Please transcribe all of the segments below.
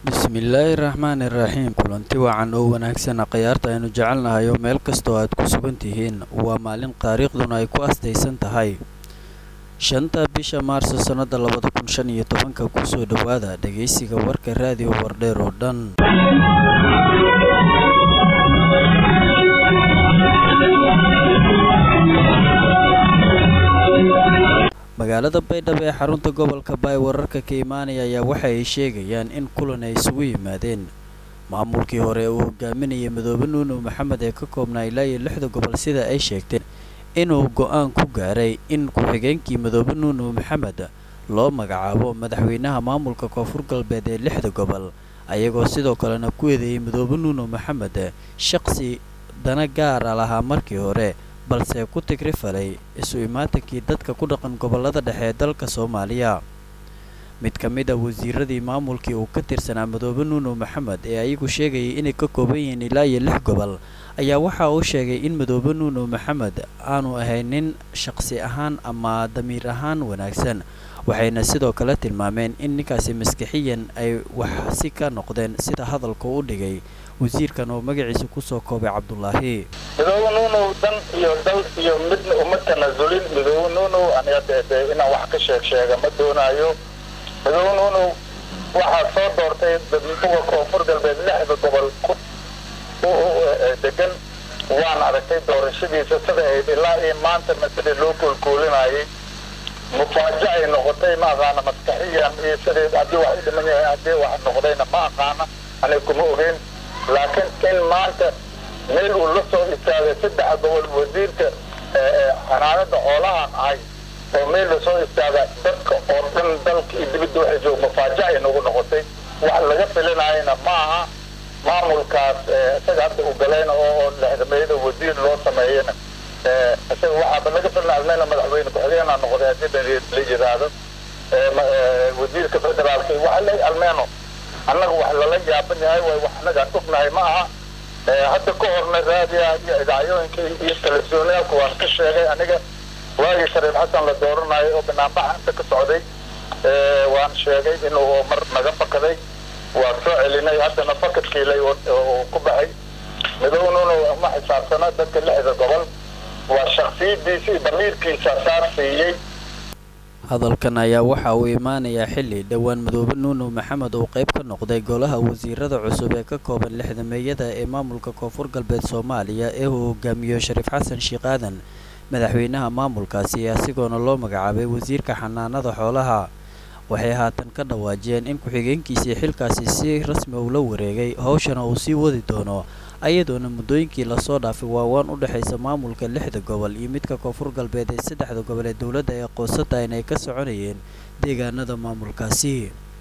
bismillaahi raxmaani raxiim kulanti wacan oo wanaagsan khiyaarta aynu jecelnahay oo meel kastoo aad ku sugan tihiin waa maalin taariikhduna ay ku astaysan tahay shanta bisha maarso sannada labada kun shan iyo tobanka kusoo dhowaada dhegaysiga warka raadiyo wardheer oo dhan magaalada baydhabo ee xarunta gobolka baay wararka ka imaanaya ayaa waxa ay sheegayaan in kulan ay isugu yimaadeen maamulkii hore uu hogaaminayay madoobe nuuno maxamed ee ka koobnaa ilaa iyo lixda gobol sida ay sheegteen inuu go-aan ku gaaray in ku-xigeenkii madoobe nuuno maxamed loo magacaabo madaxweynaha maamulka koonfur galbeed ee lixda gobol ayagoo sidoo kalena ku eedeeyey madoobe nuuno maxamed shaqsi dana gaara lahaa markii hore balse ku tigri falay isu imaatankii dadka ku dhaqan gobollada dhexe ee dalka soomaaliya mid ka mid a wasiiradii maamulkii uu ka tirsanaa madoobe nuuno maxamed ee ayagu sheegayay inay ka kooban yihiin ilaa iyo lix gobol ayaa waxa uu sheegay in madoobe nuuno maxamed aanu ahayn nin shaqsi ahaan ama damiir ahaan wanaagsan waxayna sidoo kale tilmaameen in ninkaasi maskixiyan ay waxsi ka noqdeen sida hadalka u dhigay wasiirkan oo magaciisa kusoo koobay cabdulaahi midoobe nuunow dan iyo dal iyo midna uma tanasulin midoobe nuunow aniga dee inaan wax ka sheeg sheega ma doonaayo midoobe nuunow waxaa soo doortay dadmuga koonfur galbeed lixda gobol ku degan waan aragtay doorashadiisa sida ayd ilaa iyo maantana sidii loo koolkoolinayay mufaaja ay noqotay ma aqaana maskaxiyan iyo sidii haddii wax u dhiman yahay haddii wax noqdayna ma aqaana aniga kuma ogeyn laakiin in maanta meel uu la soo istaagay saddex gobol wasiirka xanaanada xoolahan ahay oo meel lasoo istaaga dadka oo dhan dalka iyo dibadda waxay joog mafaaja ay nagu noqotay wax laga filinayana ma aha maamulkaas isaga hadda u galayna oo lexdameeyada wasiir loo sameeyana isaga waxaaba laga filina almeena madaxweyne ku-xigeenaa noqday haddii la yidhaahdo wasiirka federaalka waxa le almeeno annaga wax lala yaaban yahay way wax annagaan ognahay ma aha hadda ka horna raadiya iyo idaacyooyinka iyo telefisyooniyaalka waan ka sheegay aniga waagii shariif xasan la dooranayo oo banaanbaxa inta ka socday waan sheegay inuu mar naga fakaday waan soo celinay haddana fakadkiilay oo ku baxay midownuna ma xisaabsana dadka lixda gobol waa shaksiyadiisa iyo damiirkiisa saar siiyey hadalkan ayaa waxa uu imaanayaa xilli dhowaan madoobe nuuno maxamed uu qayb ka noqday golaha wasiirada cusub ee ka kooban lixdameeyada ee maamulka koonfur galbeed soomaaliya ee uu hogaamiyo shariif xasan sheekh aadan madaxweynaha maamulkaasi asigoona loo magacaabay wasiirka xanaanada xoolaha waxay haatan ka dhawaajiyeen in ku-xigeenkiisii xilkaasi si rasmi uu la wareegay howshana uu sii wadi doono ayadoona muddooyinkii lasoo dhaafay waawaan u dhexaysa maamulka lixda gobol iyo midka koonfur galbeed ee saddexda gobol ee dowladda ee qoosatayn ay ka soconayeen deegaanada maamulkaasi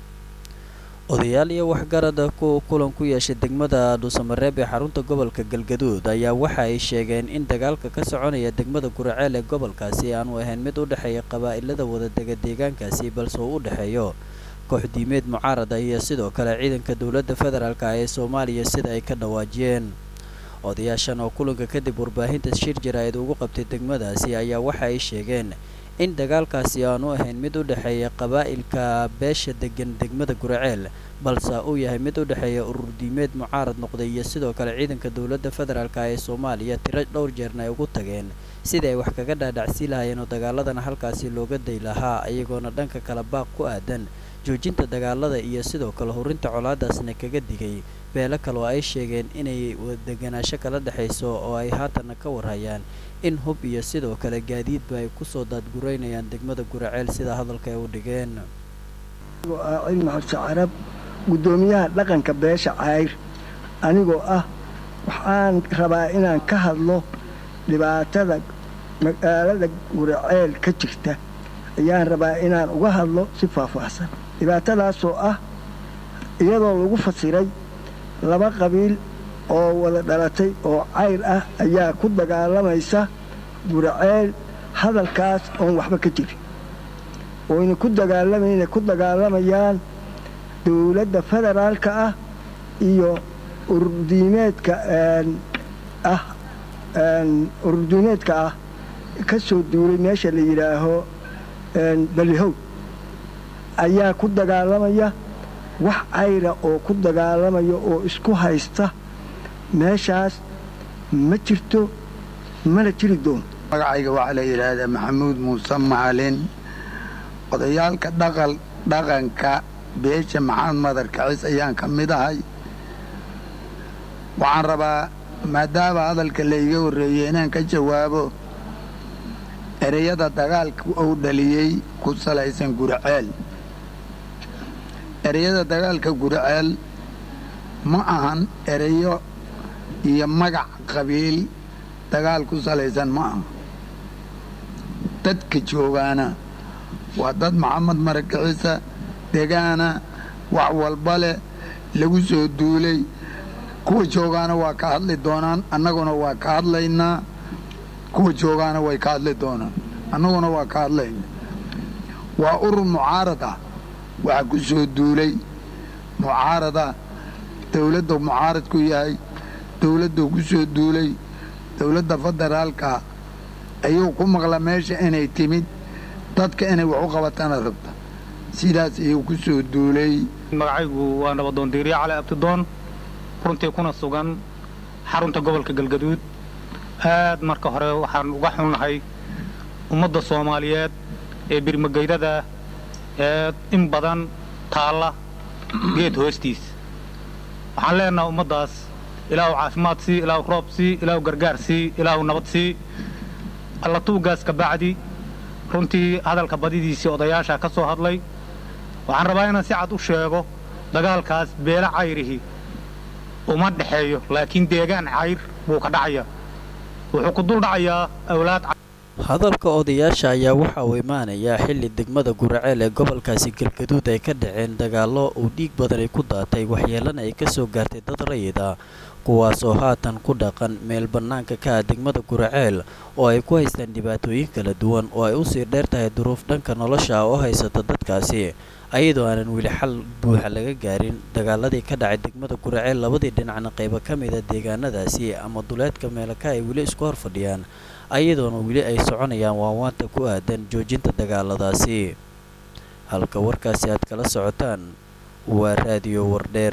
odayaal iyo waxgarada ku kulan ku yeeshay degmada dhuusamareeb ee xarunta gobolka galgaduud ayaa waxa ay sheegeen in dagaalka ka soconaya degmada guraceel ee gobolkaasi aanu ahayn mid u dhexeeya qabaa'ilada wadadega deegaankaasi balse uu u dhexeeyo kooxdiimeed mucaarada iyo sidoo kale ciidanka dowladda federaalk ee soomaaliya sida ay ka dhawaajiyeen odayaashan oo kulanka kadib warbaahinta shir jaraa'id ugu qabtay degmadaasi ayaa waxa ay sheegeen in dagaalkaasi aanu ahayn mid u dhexeeya qabaa'ilka beesha degan degmada guraceel balse uu yahay mid u dhexeeya ururdiimeed mucaarad noqday iyo sidoo kale ciidanka dowladda federaalk ee soomaaliya tiro dhowr jeerna ay ugu tageen sidii ay wax kaga dhaadhacsii lahaayeen oo dagaaladana halkaasi looga day lahaa iyagoona dhanka kale baaq ku aadan joojinta dagaalada iyo sidoo kale horinta colaadaasna kaga digay beelo kale oo ay sheegeen inay deganaansho kala dhexayso oo ay haatanna ka warhayaan in hub iyo sidoo kale gaadiidba ay kusoo daadguraynayaan degmada guraceel sida hadalka ay u dhigeen cilmi xorse carab guddoomiyaha dhaqanka beesha cayr anigoo ah waxaan rabaa inaan ka hadlo dhibaatada magaalada guraceel ka jirta ayaan rabaa inaan uga hadlo si faahfaahsan dhibaatadaasoo ah iyadoo lagu fasiray laba qabiil oo wada dhalatay oo cayr ah ayaa ku dagaalamaysa guraceel hadalkaas oon waxba ka jirin oyna ku dagaalamayna ku dagaalamayaan dowladda federaalka ah iyo ururdiimeedka ah ururdiimeedka ah ka soo duulay meesha la yidhaaho balihow ayaa ku dagaalamaya wax cayra oo ku dagaalamayo oo isku haysta meeshaas ma jirto mana jiri doon magacayga waxaa la yidhaahdaa maxamuud muuse macalin odayaalka dhaqal dhaqanka beesha maxamed madar kacis ayaan ka mid ahay waxaan rabaa maadaama hadalka layga horreeyey inaan ka jawaabo ereyada dagaalka uu dhaliyey ku salaysan guriceel ereyada dagaalka guriceel ma ahan ereyo iyo magac qabiil dagaal ku salaysan ma aha dadka joogaana waa dad maxamed marakiciisa degaana wax walba leh lagu soo duulay kuwa joogaana waa ka hadli doonaan annaguna waa ka hadlaynaa kuwa joogaana way ka hadli doonaan annaguna waa ka hadlaynaa waa urur mucaarad ah waxaa ku soo duulay mucaarada dawladda mucaarad ku yahay dawladdu ku soo duulay dawladda federaalka ayuu ku maqla meesha inay timid dadka inay wax u qabatana rabta sidaas ayuu ku soo duulay magacaygu waa nabadoon diiriye cali abtidoon runtii kuna sugan xarunta gobolka galgaduud aad marka hore waxaan uga xunnahay ummadda soomaaliyeed ee birmageydada ee in badan taalla geed hoostiis waxaan leenaha ummaddaas ilaahu caafimaad sii ilaahu roob sii ilaahu gargaar sii ilaahu nabad sii alla tuugaas ka bacdi runtii hadalka badidiisii odayaasha ka soo hadlay waxaan rabaa inaan si cad u sheego dagaalkaas beelo cayrihi uma dhexeeyo laakiin deegaan cayr buu ka dhacayaa wuxuu ku dul dhacayaa awlaad hadalka odayaasha ayaa waxa uu imaanayaa xilli degmada guraceel ee gobolkaasi galgaduud ay ka dhaceen dagaallo uu dhiig badan ay ku daatay waxyeelana ay ka soo gaartay dad rayid ah kuwaas oo haatan ku dhaqan meel bannaanka ka ah degmada guraceel oo ay ku haystaan dhibaatooyin kala duwan oo ay usii dheer tahay duruuf dhanka nolosha oo haysata dadkaasi ayadoo aanan weli xal buuxa laga gaarin dagaaladii ka dhacay degmada guraceel labadii dhinacna qaybo ka mida deegaanadaasi ama duleedka meelaka ay weli isku hor fadhiyaan ayadoona weli ay soconayaan waawaanta ku aadan joojinta dagaaladaasi halka warkaasi aad kala socotaan waa raadiyo wardheer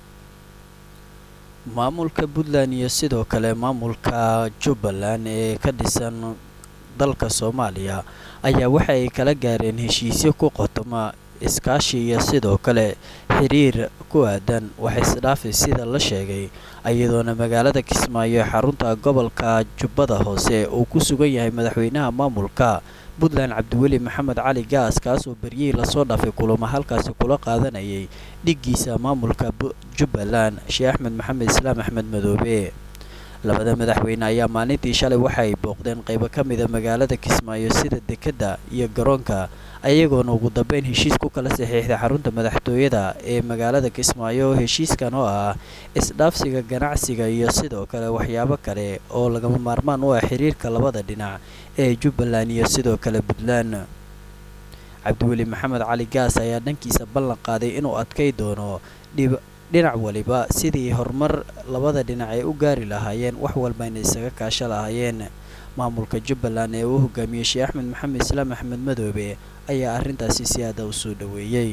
maamulka puntland iyo sidoo kale maamulka jubbaland ee ka dhisan dalka soomaaliya ayaa waxa ay kala gaareen heshiisyo ku qotoma iskaashi iyo sidoo kale xiriir ku aadan wax isdhaafi sida la sheegay iyadoona magaalada kismaayo ee xarunta gobolka jubbada hoose uu ku sugan yahay madaxweynaha maamulka puntland cabdiweli maxamed cali gaas kaasoo beryihii lasoo dhaafay kulamo halkaasi kula qaadanayay dhiggiisa maamulka jubbaland sheekh axmed maxamed islaam axmed madoobe labada madaxweyne ayaa maalintii shalay waxa ay booqdeen qaybo ka mida magaalada kismaayo sida dekedda iyo garoonka ayagoona ugu dambeyn heshiis ku kala saxiixday xarunta madaxtooyada ee magaalada kismaayo heshiiskan oo ah isdhaafsiga ganacsiga iyo sidoo kale waxyaabo kale oo lagama maarmaan u ah xiriirka labada dhinac ee jubbaland iyo sidoo kale puntland cabdiweli maxamed cali gaas ayaa dhankiisa ballan qaaday inuu adkay doono dhinac waliba sidii horumar labada dhinac ay u gaari lahaayeen wax walbayna isaga kaasho lahaayeen maamulka jubbaland ee uu hogaamiyey sheekh axmed maxamed islaam axmed madoobe ayaa arrintaasi si aada u soo dhoweeyey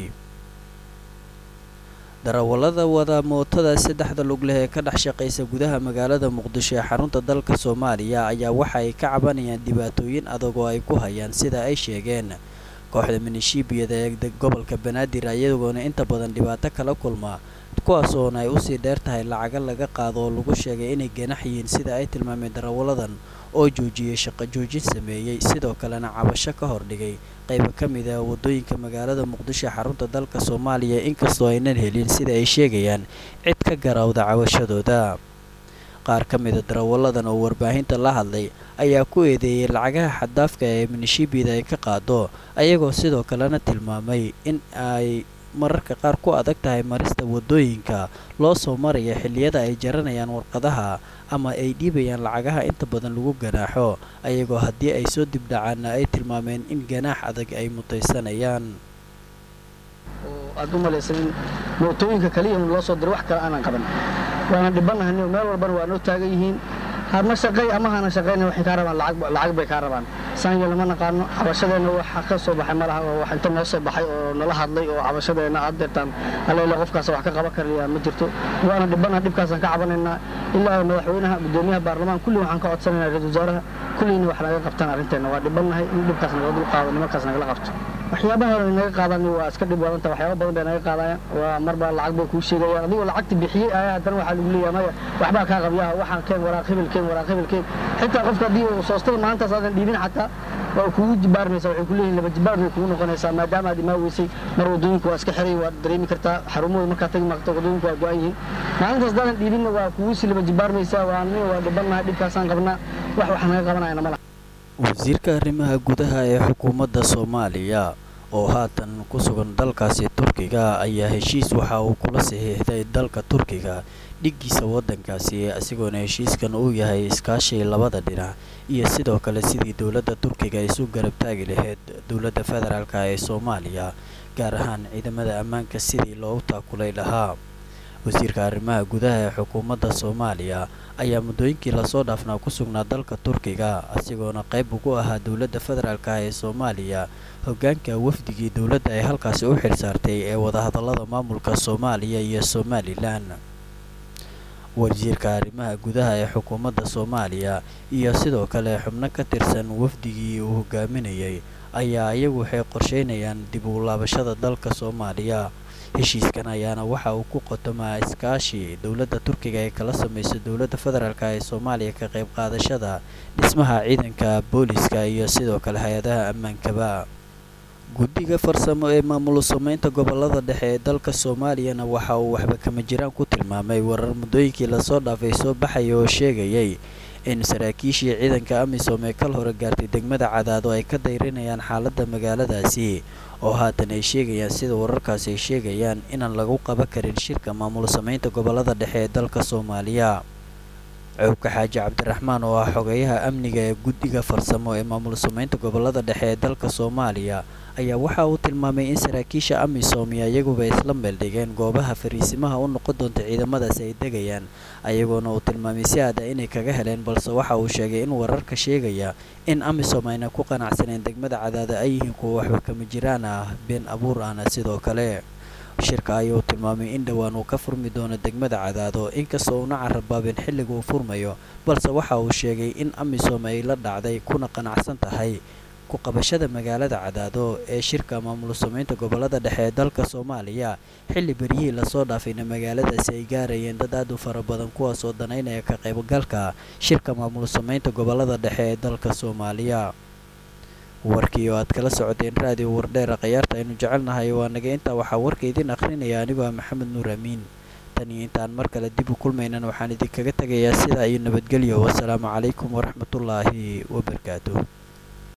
darawallada wada mootada saddexda lug leh ee ka dhex shaqaysa gudaha magaalada muqdisho ee xarunta dalka soomaaliya ayaa waxa ay ka cabanayaan dhibaatooyin adag oo ay ku hayaan sida ay sheegeen kooxda minishiibiyada ee gobolka banaadir ayagoona inta badan dhibaato kala kulma kuwaas oona ay usii dheer tahay lacaga laga qaado oo lagu sheegay inay ganax yihiin sida ay tilmaameen darawalladan oo joojiyey shaqo joojin sameeyey sidoo kalena cabasho ka hordhigay qaybo ka mid ah waddooyinka magaalada muqdisho ee xarunta dalka soomaaliya inkastoo aynan helin sida ay sheegayaan cid ka garawda cabashadooda qaar ka mida darawalladan oo warbaahinta la hadlay ayaa ku eedeeyey lacagaha xaddaafka ee minishiibiyada ay ka qaado ayagoo sidoo kalena tilmaamay in ay mararka qaar ku adag tahay marista waddooyinka loo soo maraya xilliyada ay jaranayaan warqadaha ama ay dhiibayaan lacagaha inta badan lagu ganaaxo ayagoo haddii ay soo dibdhacaanna ay tilmaameen in ganaax adag ay mutaysanayaan aad u malaysan in mootooyinka kaliya loo soo diray wax kale aanan qaban waana dhibanahay meel walbana waa noo taagan yihiin hama shaqay ama hana shaqayna waxay kaa rabaan lacag bay kaa rabaan saanya lama naqaano cabashadeenna waxa ka soo baxay malaha oo wax inta noo soo baxay oo nala hadlay oo cabashadeenna aad deertaan aleele qofkaas wax ka qaban karaya ma jirto waana dhibana dhibkaasaan ka cabanaynaa ilaa madaxweynaha gudoomiyaha baarlamaan kulli waxaan ka codsanaynaa ra-isul wasaaraha kulliyna wax naga qabtaan arrinteenna waa dhibannahay in dhibkaas naga dul qaado nimankaas nagala qabto waxyaabaha naga qaadaan waa iska dhib wadanta waxyaaba badan bay naga qaadayaan waa marba lacag bay kuu sheegayaan adigoo lacagta bixiyey ayaa haddana waxaa lagu leeyahay maya waxbaa kaa qabyaha waxaan keen waraaq hebel keen waraaq hebel keen xitaa qofka haddii uu soostada maalintaas aadan dhiibin xataa waa kugu jibaarmaysaa waxay ku leeyihin laba jibaar bay kugu noqonaysaa maadaama aad imaa weysay mar waddooyinka waa iska xiray waad dareemi kartaa xarumahooda markaa tagi maqto waddooyinka waa go-an yihiin maalintaas haddaadan dhiibinna waa kugu sii laba jibaarmaysaa waa nin waa dhibannahay dhibkaasaan qabnaa wax wax naga qabanayana ma laha wasiirka arrimaha gudaha ee xukuumadda soomaaliya oo haatan ku sugan dalkaasi turkiga ayaa heshiis waxa uu kula saxiixday dalka turkiga dhiggiisa waddankaasi isagoona heshiiskan uu yahay iskaashii labada dhinac iyo sidoo kale sidii dowladda turkiga ay isu garab taagi lahayd dowladda federaalk ee soomaaliya gaar ahaan ciidamada ammaanka sidii loogu taakulay lahaa wasiirka arrimaha gudaha ee xukuumadda soomaaliya ayaa muddooyinkii lasoo dhaafnaa ku sugnaa dalka turkiga isagoona qayb ugu ahaa dowladda federaalk ee soomaaliya hoggaanka wafdigii dowladda ay halkaasi u xilsaartay ee wadahadallada maamulka soomaaliya iyo somalilan wasiirka arrimaha gudaha ee xukuumadda soomaaliya iyo sidoo kale xubno ka tirsan wafdigii uu hogaaminayay ayaa iyagu waxay qorsheynayaan dib u laabashada dalka soomaaliya heshiiskan ayaana waxa uu ku qotomaa iskaashi dowladda turkiga ee kala samaysa dowladda federaalk ee soomaaliya ka qayb qaadashada dhismaha ciidanka booliska iyo sidoo kale hay-adaha ammaankaba guddiga farsamo ee maamul sameynta gobolada dhexe ee dalka soomaaliyana waxa uu waxba kama jiraan ku tilmaamay warar muddooyinkii lasoo dhaafay soo baxaya oo sheegayay in saraakiishii ciidanka amisom ee kal hore gaartay degmada cadaado ay ka dayrinayaan xaaladda magaaladaasi oo haatan ay sheegayaan sida wararkaasi ay sheegayaan inaan lagu qaban karin shirka maamul sameynta gobolada dhexe ee dalka soomaaliya cowka xaaji cabdiraxmaan oo ah xogeyaha amniga ee guddiga farsamo ee maamul sameynta gobolada dhexe ee dalka soomaaliya ayaa waxa uu tilmaamay in saraakiisha amisom iyo iyaguba isla meeldhigeen goobaha fariisimaha u noqon doonta ciidamadaasi ay degayaan ayagoona uu tilmaamay si aada inay kaga heleen balse waxa uu sheegay in wararka sheegaya in amisom ayna ku qanacsaneen degmada cadaada ay yihiin kuwa waxba kama jiraan ah been abuur ahna sidoo kale shirka ayuu tilmaamay in dhowaan uu ka furmi doono degmada cadaado inkastoo uuna carabaabin xilliga uu furmayo balse waxa uu sheegay in amisom ay la dhacday kuna qanacsan tahay ku qabashada magaalada cadaado ee shirka maamul sameynta gobolada dhexe ee dalka soomaaliya xilli beryihii lasoo dhaafayna magaaladaasi ay gaarayeen dad aad u fara badan kuwaasoo danaynaya ka qaybgalka shirka maamul sameynta gobolada dhexe ee dalka soomaaliya warkii oo aad kala socoteen raadiyo wardheera khayaarta aynu jecelnahay waa naga intaa waxaa warka idin akhrinaya anigoo ah maxamed nuur amiin tan iyo intaan mar kale dib u kulmaynan waxaan idinkaga tegayaa sidaa iyo nabadgelyo wasalaamu calaykum waraxmatullaahi wabarakaatuh